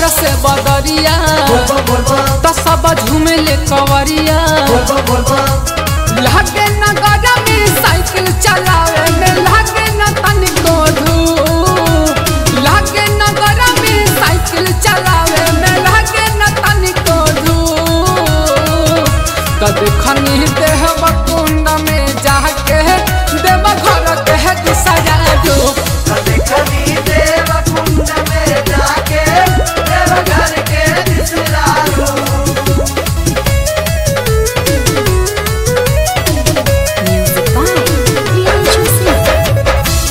से बदरिया तो सब झूमेले कवरिया लागे न गजा में साइकिल चलावे में लागे न तनिको धूप लागे न गजा में साइकिल चलावे में लागे न तनिको धूप तो देखनी देह कुंड में जाके देव घर के गुसरा धूप Music by Priyanshu Singh.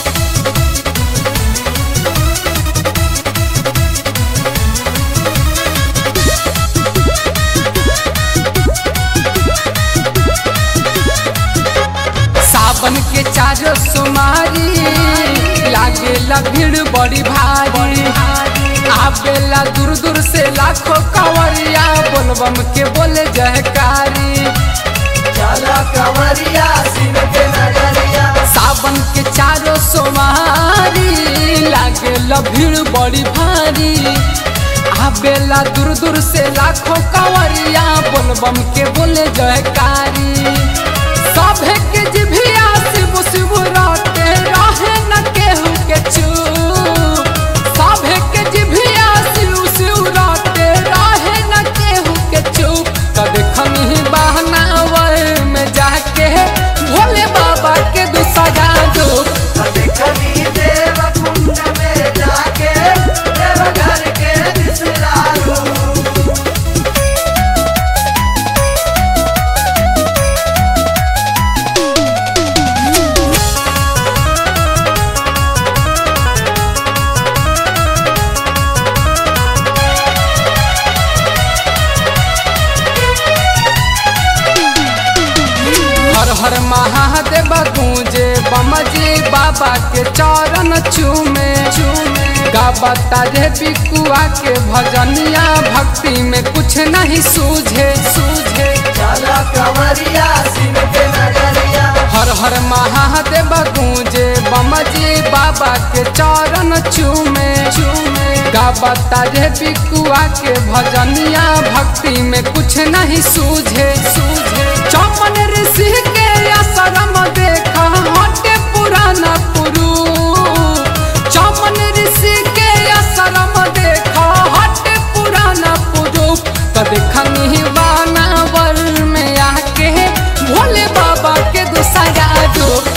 सावन के चारो सुमारी लागेला भीड़ बड़ी भारी आवेला दूर दूर से लाखों कवरिया बोलबम के बोले जयकारी सावन के चारो सोमारी लागेला भीड़ बड़ी भारी आवेला दूर दूर से लाखों कवरिया बोलबम के बोले जयकारी सभे के जिभिया शिव शिव राते रहे न केहू के चूप सभे के जिभिया शिव शिव राते रहे न केहू के चूप त देखनी बहनावर में जाके भोले बाबा के दूसरा धूप हर हर महादेव गूंजे बमजी बाबा के चरण चूमे चूमे गाबता रे बिकुआ के भजनिया भक्ति में कुछ नहीं सूझे सूझे हर हर महादेव गूंजे बमजी बाबा के चरण चूमे चूमे गाबता रे बिकुआ के भजनिया भक्ति में कुछ नहीं सूझे सूझे चौपन ऋषि के आश्रम देखा हटे पुराना पुरु चौपन ऋषि के आश्रम देखा हटे पुराना पुरु तो देखनी वानावर में आके भोले बाबा के दूसरा रूप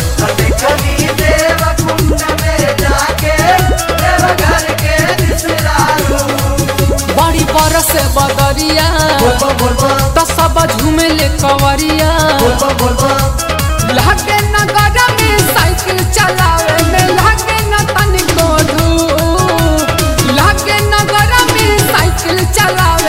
बड़ी बरस बदरिया तो सब झूमेले कवरिया लागे न गजा में साइकिल चलावे में लागे न तनिको धूप लागे न गजा में साइकिल चलावे